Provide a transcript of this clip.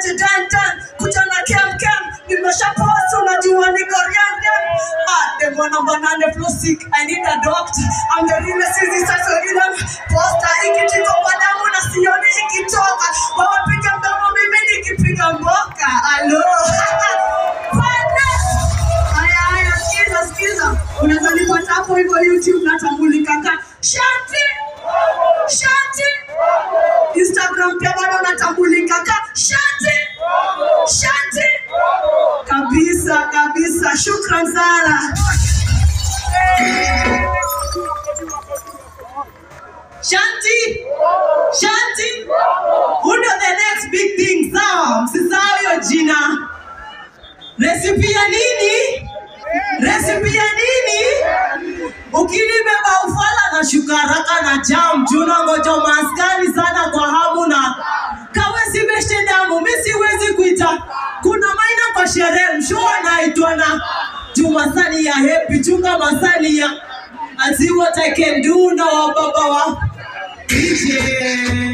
president kuja na kem kem nimesha post unajua niko riang riang ah demo number nane flow sick I need a doctor I'm the realest easy sasa rhythm poster ikitiko kwa damu na sioni ikitoka wewe piga mdomo mimi nikipiga mboka alo Bwana. Haya, haya, sikiza, sikiza. Unaweza nipata hapo hivyo YouTube natambulika ka Shanti. Shanti. Instagram pia bado natambulika ka Shanti. Shanti. Kabisa, kabisa. Shukran sana. Shanti. Shanti. Who know the next big thing? Sawa, msisahau hiyo jina. Resipi ya nini? Resipi ya nini? Ukinibeba ufala na shuka haraka na jam juu nangoja maskani sana kwa hamu na kawe sibeshe damu mi siwezi kuita kuna maina kwa sherehe msho anaitwa na juu masani ya hepi chunga masani ya I see what I can do na wababa wa DJ